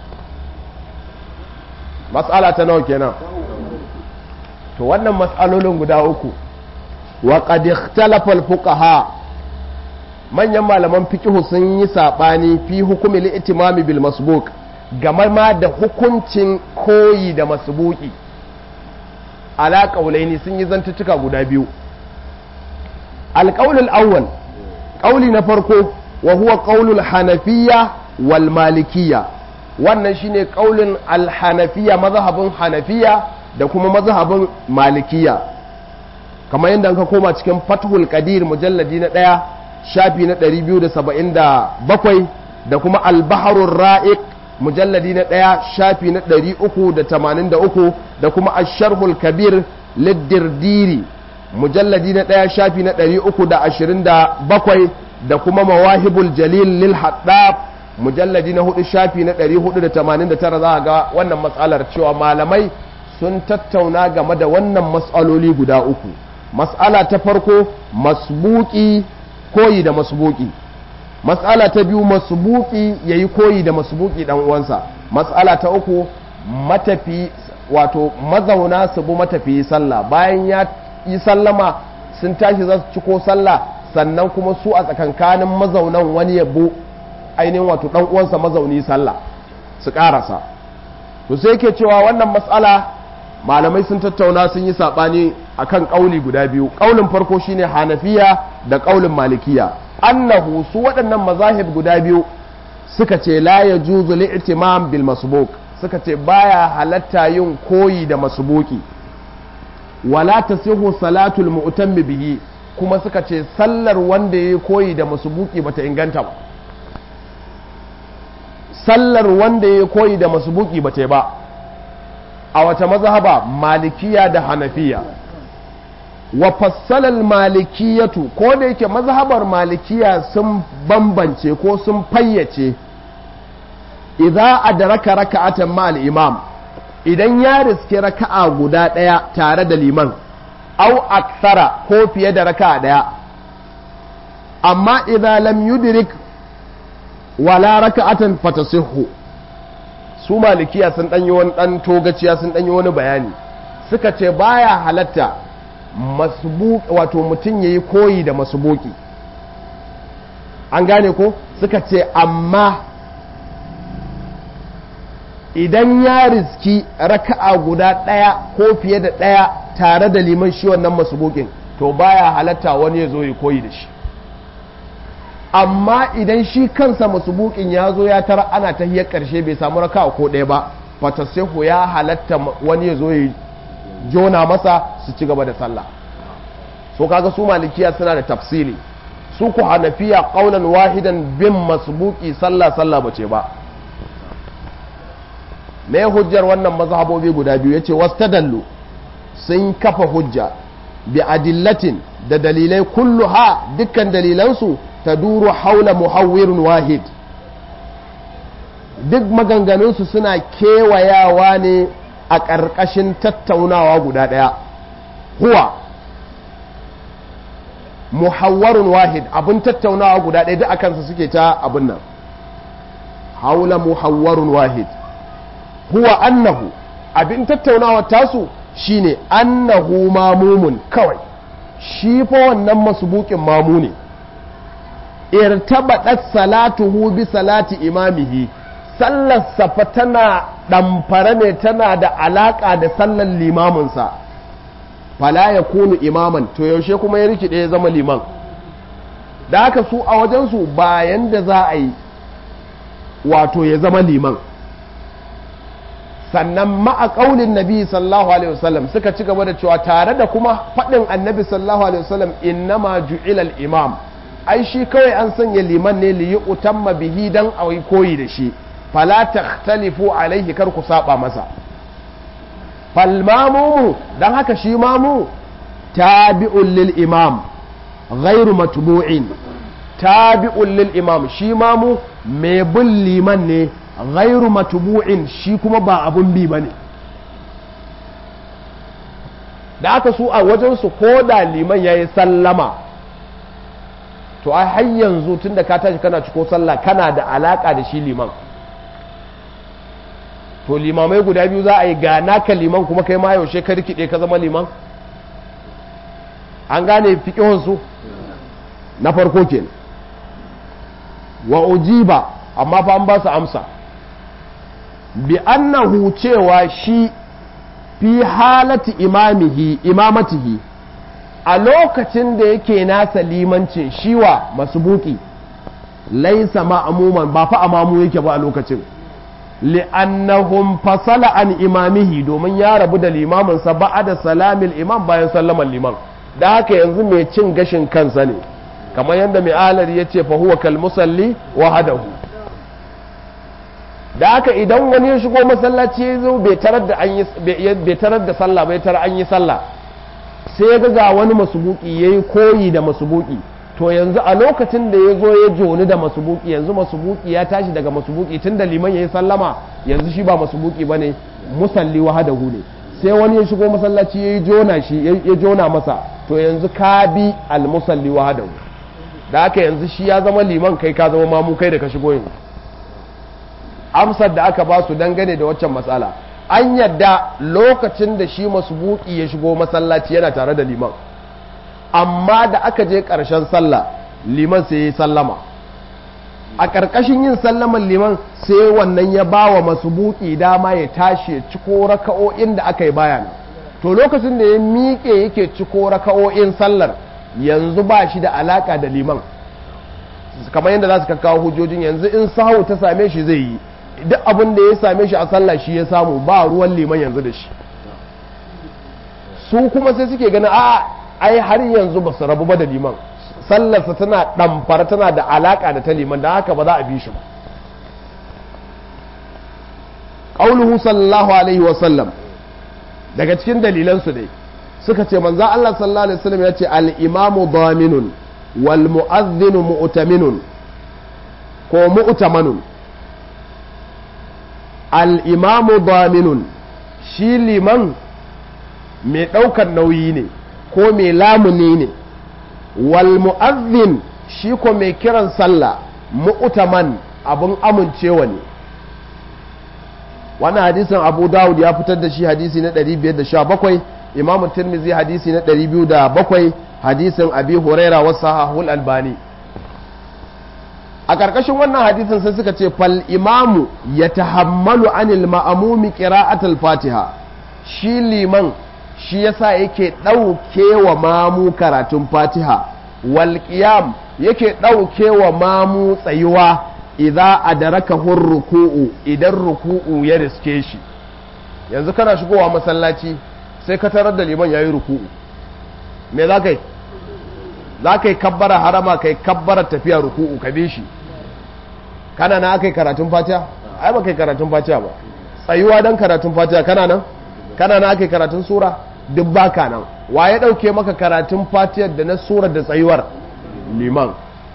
matsala ta nawa kenan to wannan matsalolin guda uku wa qad ikhtalafa al-fuqaha manyan malaman fikihu sun yi saɓani fi hukumi li'itimami bil masbuk game ma da hukuncin koyi da masbuki ala ƙaulaini sun yi zantuttuka guda biyu alƙaulul awwal ƙauli na farko wa huwa ƙaulul hanafiya wal malikiya wannan shine ƙaulin alhanafiya mazhabin hanafiya da kuma mazhabin malikiya kamar yadda ka koma cikin fathul qadir mujalladi na ɗaya shafi na 277 da kuma albaharun ra'iq mujalladi na ɗaya shafi na 383 da kuma asharhul kabir liddirdiri mujalladi na ɗaya shafi na 327 da kuma mawahibul jalil lil haddab mujalladi na hudu shafi na 489 za a ga wannan matsalar cewa malamai sun tattauna game da wannan matsaloli guda uku matsala ta farko masbuki koyi da masbuki matsala ta biyu masbuki yayi koyi da masbuki dan uwansa matsala ta uku matafi wato mazauna su bi matafi sallah bayan ya yi sallama sun tashi za su ciko sallah sannan kuma su a tsakankanin mazaunan wani yabo ainihin wato dan uwansa mazauni sallah su karasa to sai ke cewa wannan matsala malamai sun tattauna sun yi saɓani akan ƙauli guda biyu ƙaulin farko shine hanafiya da ƙaulin malikiya annahu su waɗannan mazahib guda biyu suka ce la ya juzu li'timam bil masbuk suka ce baya halatta yin koyi da masubuki wala tasihu salatul mu'tammi bihi kuma suka ce sallar wanda ya koyi da masubuki bata inganta ba sallar wanda ya koyi da masubuki bata yi ba a wata mazhaba malikiya da hanafiya wa fassalal malikiyatu ko da yake mazhabar malikiya sun bambance ko sun fayyace idza adraka raka'atan ma al-imam idan ya riske raka'a guda daya tare da liman au aksara ko fiye da raka'a daya amma idza lam yudrik wala raka'atan fatasihhu su malikiya sun danyi wani dan togaciya sun danyi wani bayani suka ce baya halatta masbuq wato mutum yayi koyi da masbuki an gane ko suka ce amma idan ya riski raka'a guda ɗaya ko fiye da ɗaya tare da liman shi wannan masubukin to baya halatta wani ya zo ya koyi da shi amma idan shi kansa masubukin ya zo ya tara ana ta hiyar ƙarshe bai samu raka'a ko ɗaya ba fatasehu ya halatta wani ya zo ya jona masa su ci gaba da sallah so kaga su malikiya suna da tafsili su ku hanafiya qaulan wahidan bin masbuki sallah sallah bace ba me hujjar wannan mazhabobi guda biyu yace wastadallu sun kafa hujja bi adillatin da dalilai kulluha dukkan dalilansu taduru haula muhawwirun wahid duk maganganunsu suna kewayawa ne a ƙarƙashin tattaunawa guda ɗaya huwa muhawwarun wahid abin tattaunawa guda ɗaya duk akansa suke ta abin nan haula muhawwarun wahid huwa annahu abin tattaunawa tasu shine annahu mamumun kawai shi fa wannan masubukin mamu ne irtabadat salatuhu bi salati imamihi sallar safa tana ɗamfare ne tana da alaƙa da sallar limaminsa fala ya kunu imaman to yaushe kuma ya rikide ya zama liman da haka su a wajensu bayan da za a yi wato ya zama liman sannan ma'a ƙaunin nabi sallallahu alaihi wasallam suka ci gaba da cewa tare da kuma faɗin annabi sallallahu alaihi wasallam innama ju'ilal imam ai shi kawai an sanya liman ne li utamma bihi dan a koyi da shi fala takhtalifu alaihi kar ku saba masa fal mamumu dan haka shi mamu tabi'un lil imam ghairu matbu'in tabi'un lil imam shi mamu mai bin liman ne ghairu matbu'in shi kuma ba abun bi bane da aka su a wajen su ko da liman yayi sallama to ai har yanzu tunda ka tashi kana ciko sallah kana da alaka da shi liman to limamai guda biyu za a yi ga naka liman kuma kai ma yaushe ka rikide ka zama liman an gane fiƙihunsu na farko ke wa ujiba amma fa an ba su amsa bi annahu cewa shi fi halati imamihi imamatihi a lokacin da yake nasa limancin shiwa masubuki laisa ma'amuman ba fa amamu yake ba a lokacin li'annahum fasala an imamihi domin ya rabu da limaminsa da salamin imam bayan sallaman liman da haka yanzu mai cin gashin kansa ne kamar yadda mai alari ya ce fahuwa kalmusalli wa hadahu da haka idan wani ya shigo masallaci ya zo bai tarar da sallah bai tarar an yi sallah sai ya ga wani masubuki ya yi koyi da masubuki to yanzu a lokacin da ya zo ya joni da masubuki yanzu masubuki ya tashi daga masubuki tun da liman ya yi sallama yanzu shi ba masubuki ba ne musalli wahadahu ne sai wani ya shigo masallaci ya jona shi ya jona masa to yanzu ka bi almusalli wahadahu da haka yanzu shi ya zama liman kai ka zama mamu kai da ka shigo yanzu amsar da aka ba su dangane da waccan matsala an yadda lokacin da shi masubuki ya shigo masallaci yana tare da liman amma da aka je ƙarshen sallah liman sai ya sallama a ƙarƙashin yin sallaman liman sai wannan ya ba wa masubuki dama ya tashi ya ciko raka'o'in da aka yi bayana to lokacin da ya miƙe yake ciko raka'o'in sallar yanzu ba shi da alaƙa da liman kamar yadda za su kawo hujjojin yanzu in sahu ta same shi zai yi duk abin da ya same shi a sallah shi ya samu ba ruwan liman yanzu da shi su kuma sai suke ganin a ai har yanzu ba su rabu ba da liman sallarsa tana ɗamfara tana da alaƙa da ta liman da haka ba za a bi shi ba ƙauluhu sallallahu alaihi wasallam daga cikin dalilansu dai suka ce manzo Allah sallallahu alaihi wasallam ya ce al-imamu daminun wal mu'adhdhinu mu'taminun ko mu'tamanun al-imamu daminun shi liman mai ɗaukar nauyi ne ko mai lamuni ne wal mu'adhdhin shi ko mai kiran sallah mu'taman abun amincewa ne wannan hadisin abu dawud ya fitar da shi hadisi na 517 imam tirmizi hadisi na 207 hadisin abi huraira wasu sahahul albani a ƙarƙashin wannan hadisin sai suka ce fal imamu ya tahammalu anil ma'amumi qira'atul fatiha shi liman shi yasa yake ɗauke wa mamu karatun fatiha wal qiyam yake ɗauke wa mamu tsayuwa idza adrakahu ruku'u idan ruku'u ya riske shi yanzu kana shigowa masallaci sai ka tarar da liman yayi ruku'u me za ka yi za ka yi kabbara harama kai kabbara tafiya ruku'u ka bi shi kana na aka yi karatun fatiha ai ba kai karatun fatiha ba tsayuwa don karatun fatiha kana nan kana na aka yi karatun sura duk baka nan wa ya dauke maka karatun fatiha da na sura da tsayuwar liman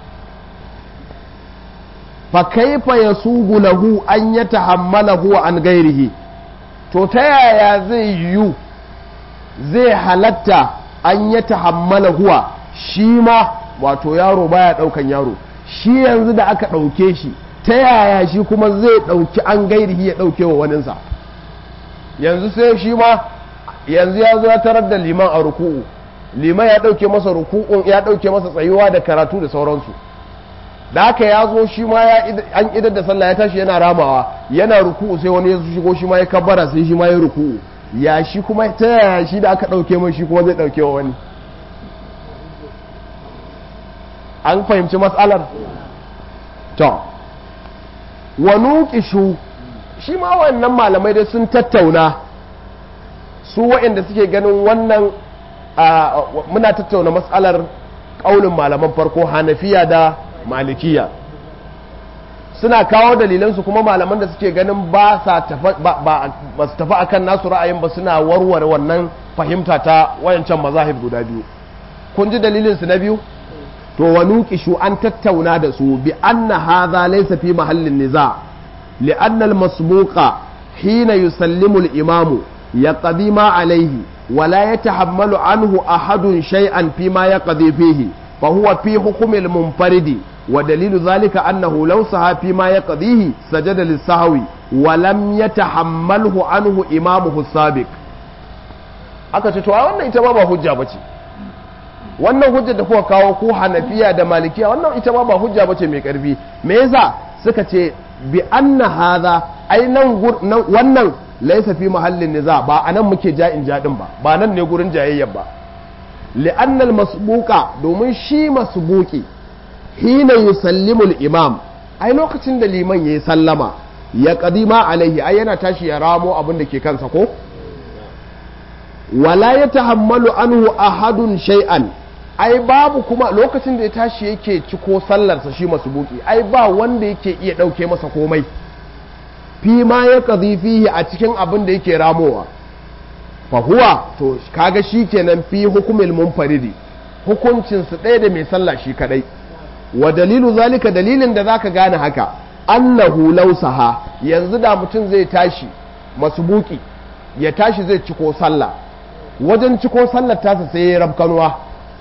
fa kaifa yasugu lahu an yatahammalahu an gairihi to ta yaya zai yiwu zai halatta an yatahammala huwa shi ma wato yaro baya daukan yaro shi yanzu da aka dauke shi ta yaya shi kuma zai dauki an gairihi ya dauke wa waninsa yanzu sai shi ma yanzu ya zo ya tarar da liman a ruku'u liman ya dauke masa ruku'un ya dauke masa tsayuwa da karatu da sauransu da haka ya zo shi ma an idar da sallah ya tashi yana ramawa yana ruku'u sai wani ya shigo shi ma ya kabbara sai shi ma ya ruku'u ya shi kuma ta yaya shi da aka dauke mai shi kuma zai dauke wa wani an fahimci matsalar to wa nuqishu shi ma wannan malamai dai sun tattauna su waɗanda suke ganin wannan muna tattauna matsalar ƙaunin malaman farko hanafiya da malikiya suna kawo dalilansu kuma malaman da suke ganin ba su tafi akan nasu ra'ayin ba suna warware wannan fahimta ta wayancan mazahib guda biyu kun ji dalilinsu na biyu to wa nuqishu an tattauna da su bi anna hadha laysa fi mahallin niza li anna al masbuqa hina yusallimu al imamu yaqdi ma alayhi wa la yatahammalu anhu ahadun shay'an fi ma yaqdi fihi fa huwa fi hukm al munfaridi wa dalilu dhalika annahu law saha fi ma yaqdihi sajada lis sahwi wa lam yatahammalhu anhu imamuhu sabiq aka ce to wannan ita ma ba hujja bace wannan hujjar da kuka kawo ko hanafiya da malikiya wannan ita ma ba hujja bace mai karfi me yasa suka ce bi anna hadha ai nan wannan laysa fi mahallin niza ba anan muke ja'in jadin ba ba nan ne gurin jayayyar ba li'anna al-masbuqa domin shi masbuqi hina yusallimu al-imam ai lokacin da liman yayi sallama ya qadima alaihi ai yana tashi ya ramo abin da ke kansa ko wala ya tahammalu anhu ahadun shay'an ai babu kuma lokacin da ya tashi yake ciko sallarsa shi buki ai ba wanda yake iya ɗauke masa komai fi ma ya kazi fihi a cikin abin da yake ramowa fa huwa to kaga shi kenan fi hukumil munfaridi hukuncin su ɗaya da mai sallah shi kadai wa dalilu zalika dalilin da zaka gane haka annahu lausaha yanzu da mutum zai tashi masubuki ya tashi zai ciko sallah wajen ciko sallar tasa sai ya rabkanuwa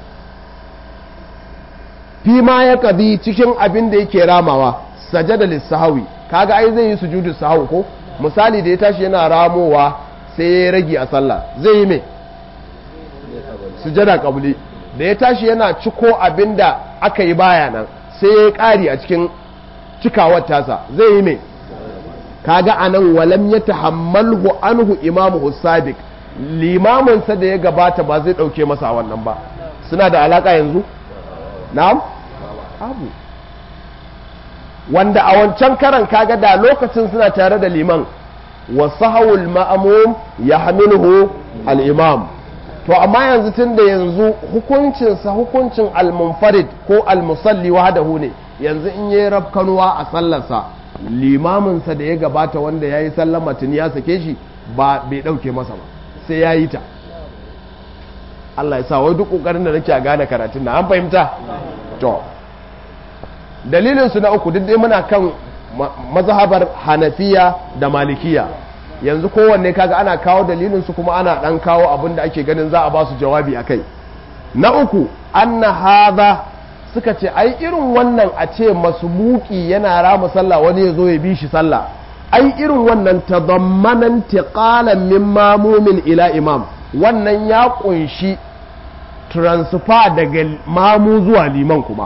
fi ma ya kadi cikin abin da yake ramawa sajada lissahawi kaga ai zai yi sujudu sahawi ko misali da ya tashi yana ramowa sai ya rage a sallah zai yi mai sujada kabuli da ya tashi yana ciko abin da aka yi baya nan sai ya ƙari a cikin cikawar tasa zai yi mai kaga anan walam ya tahammalhu anhu imamu sadiq limaminsa da ya gabata ba zai ɗauke masa wannan ba suna da alaƙa yanzu na'am abu wanda a wancan karan kaga da lokacin suna tare da liman wa sahawul ma'amum ya hamiluhu al-imam to amma yanzu tun da yanzu hukuncinsa hukuncin al-munfarid ko al-musalli wahdahu ne yanzu in yayi rafkanuwa a sallarsa limaminsa da ya gabata wanda ya yi sallama tuni ya sake shi ba bai ɗauke masa ba sai ya yi ta Allah ya sa wai duk ƙoƙarin da nake a gane karatun na an fahimta to dalilinsu na uku duk dai muna kan mazhabar hanafiya da malikiya yanzu kowanne kaga ana kawo dalilinsu kuma ana ɗan kawo abin da ake ganin za a ba su jawabi a kai na uku anna hadha suka ce ai irin wannan a ce masumuki yana rama sallah wani ya zo ya bi shi sallah ai irin wannan tadammanan tiqalan min mamumin ila imam wannan ya kunshi transfer daga mamu zuwa liman kuma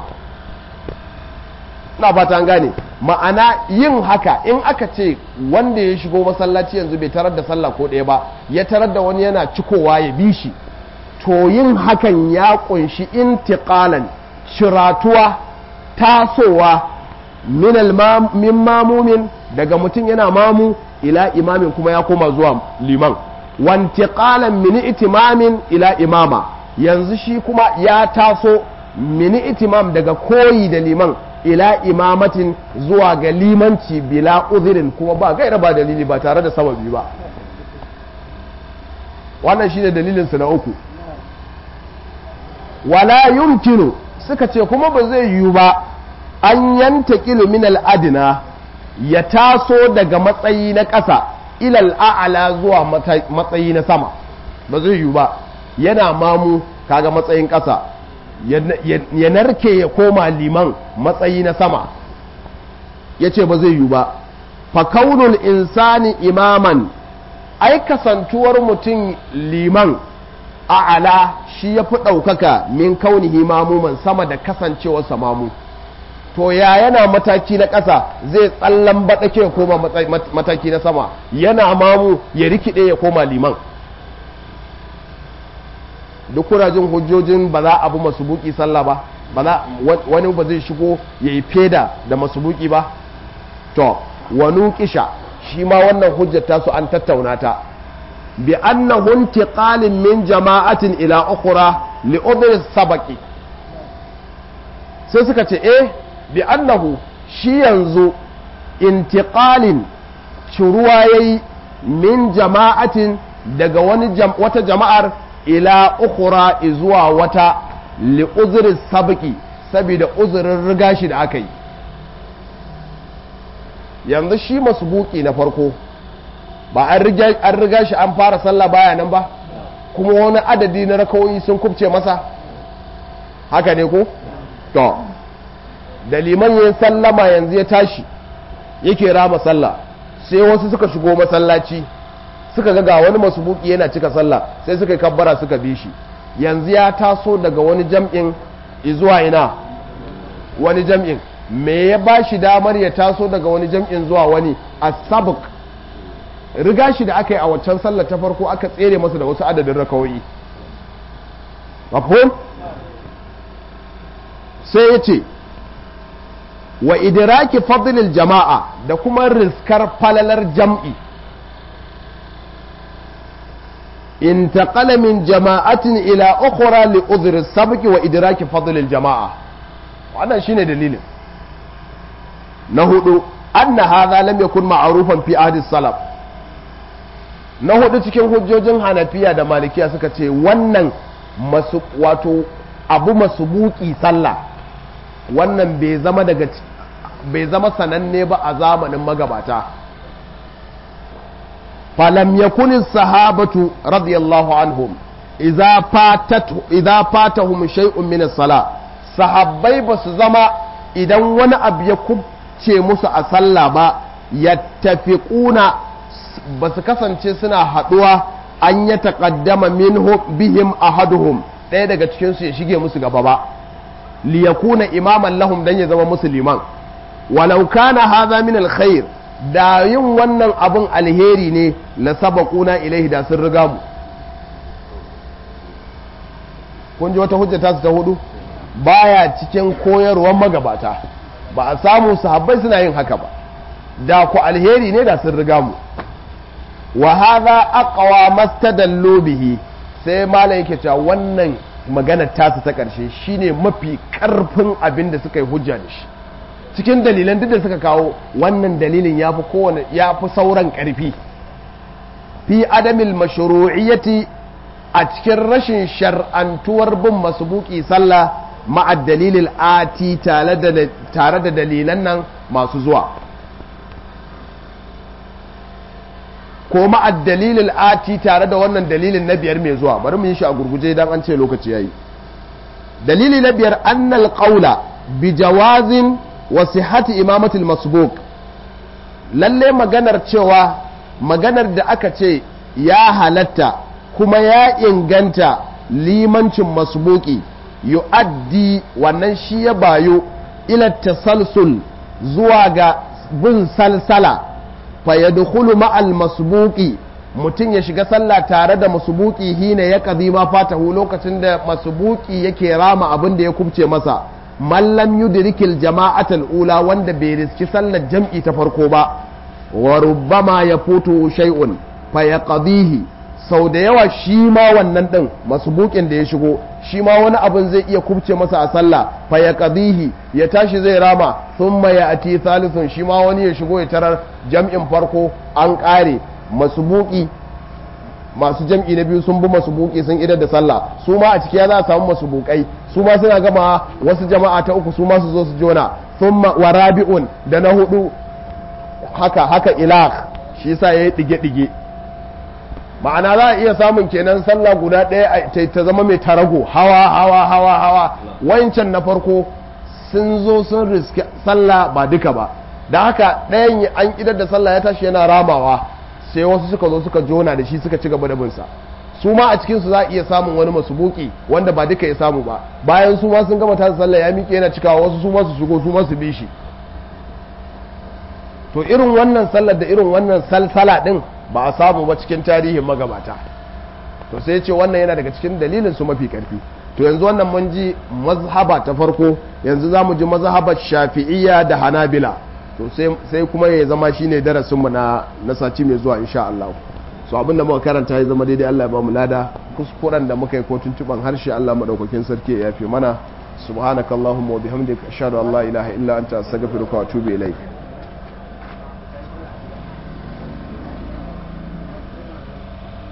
na fata gane ma'ana yin haka in aka ce wanda ya shigo masallaci yanzu bai tarar da sallah ko ɗaya ba ya tarar da wani yana cikowa ya bi shi to yin hakan ya kunshi intiqalan shiratuwa tasowa min mamumin daga mutum yana mamu ila imamin kuma ya koma zuwa liman wantiqalan min itimamin ila imama yanzu shi kuma ya taso min itimam daga koyi da liman ila imamatin zuwa ga limanci bila uzirin kuma ba gaira ba dalili ba tare da sababi ba wannan shine dalilinsu na uku wala yumkinu suka ce kuma ba zai yiwu ba an yanta min al'adina ya taso daga matsayi na ƙasa ilal a'ala zuwa matsayi na sama ba zai yiwu ba yana mamu kaga matsayin ƙasa ya narke ya koma liman matsayi na sama ya ce ba zai yiwu ba fakaunul insani imaman ai kasantuwar mutum liman a'ala shi ya fi ɗaukaka min kaunihi mamuman sama da kasancewarsa mamu to ya yana mataki na ƙasa zai tsallan baɗake ya koma mataki na sama yana mamu ya rikide ya koma liman duk kuna jin hujjojin ba za a bi masubuki sallah ba wani ba zai shigo ya yi feda da masubuki ba to wani kisha shi ma wannan hujjata su an tattauna ta bi annahu intiqalin min jama'atin ila ukhra li udri sabaqi sai suka ce eh bi annahu shi yanzu intiqalin shuruwa yayi min jama'atin daga wani wata jama'ar ila ukhra zuwa wata li udri sabaqi saboda uzurin riga shi da aka yi yanzu shi masbuki na farko ba an riga shi an fara sallah baya nan ba kuma wani adadi na rakawoyi sun kubce masa haka ne ko to da liman ya sallama yanzu ya tashi yake rama sallah sai wasu suka shigo masallaci suka ga ga wani masubuki yana cika sallah sai suka yi kabbara suka bi shi yanzu ya taso daga wani jam'in zuwa ina wani jam'in me ya ba shi damar ya taso daga wani jam'in zuwa wani asabuk riga shi da aka yi a waccan sallar ta farko aka tsere masa da wasu adadin rakawoyi mafhum sai ya ce wa idiraki fadlil jama'a da kuma riskar falalar jam'i انتقل من جماعة إلى أخرى لأذر السبق وإدراك فضل الجماعة وأنا شين دليل نهدو أن هذا لم يكن معروفا في عهد السلف نهدو cikin hujjojin hanafiya da malikiya suka ce wannan masu wato abu masubuki sallah wannan bai zama daga bai zama sananne ba a zamanin magabata فلم يكن الصحابة رضي الله عنهم إذا فاتت إذا فاتهم شيء من الصلاة صحابي بس زما إذا وانا أب يكبتي موسى أصلى با يتفقون بس كسن سنا حدوة أن يتقدم منهم بهم أحدهم ɗaya daga cikinsu ya shige musu gaba ba liyakuna imaman lahum dan ya zama musulman walau kana hadha min alkhair da yin wannan abin alheri ne la sabaquna ilaihi da sun riga mu kun ji wata hujja ta ta hudu baya cikin koyarwar magabata ba a samu sahabbai suna yin haka ba da ku alheri ne da sun riga mu wa hadha aqwa mastadallu bihi sai malam yake cewa wannan maganar tasu ta karshe shine mafi karfin abin da suka yi hujja da shi cikin dalilan duk da suka kawo wannan dalilin yafi kowane yafi sauran karfi fi adamil mashru'iyyati a cikin rashin shar'antuwar bin masbuki sallah ma'a dalilil ati tare da dalilan nan masu zuwa ko ma'a dalilil ati tare da wannan dalilin na biyar mai zuwa bari mu yi shi a gurguje idan an ce lokaci yayi dalili na biyar annal qawla bi jawazin wa sihhati imamatil masbuq lalle maganar cewa maganar da aka ce ya halatta kuma ya inganta limancin masbuki yu'addi wannan shi ya bayo ila tasalsul zuwa ga bin salsala fa yadkhulu ma'al masbuki mutum ya shiga sallah tare da masbuki hina ya qadi ma fatahu lokacin da masbuki yake rama abin da ya kubce masa mallam yudrikil jama'atul ula wanda bai riski sallar jam'i ta farko ba wa rubbama yafutu shay'un fa yaqdihi sau da yawa shi ma wannan ɗin masubukin da ya shigo shi ma wani abin zai iya kubce masa a sallah fa ya qadihi ya tashi zai rama thumma ya ati thalithun shi ma wani ya shigo ya tarar jam'in farko an ƙare masubuki masu jam'i na biyu sun bi masubuki sun idar da sallah su ma a ciki ya za a samu masubukai su ma suna gama wasu jama'a ta uku su ma su zo su jona thumma wa rabi'un da na hudu haka haka ilah shi yasa yayi dige-dige ma'ana za a iya samun kenan sallah guda ɗaya ta zama mai tarago hawa hawa hawa hawa wancan na farko sun zo sun riski sallah ba duka ba da haka ɗayan an idar da sallah ya tashi yana ramawa sai wasu suka zo suka jona da shi suka ci gaba da binsa su ma a cikinsu za a iya samun wani masubuki wanda ba duka ya samu ba bayan su ma sun gama tasa sallah ya miƙe yana cikawa wasu su ma su shigo su ma su bi shi to irin wannan sallar da irin wannan salsala din ba a samu ba cikin tarihin magabata to sai ce wannan yana daga cikin dalilin su mafi karfi to yanzu wannan mun ji mazhaba ta farko yanzu za mu ji mazhabar shafi'iyya da hanabila to sai kuma ya zama shine darasin mu na na sati mai zuwa insha Allah so abinda muka karanta ya zama daidai Allah ya ba mu lada kuskuren da muka yi ko tuntuban harshe Allah madaukakin sarki ya yafe mana subhanakallahumma wa bihamdika ashhadu an la ilaha illa anta astaghfiruka wa atubu ilaik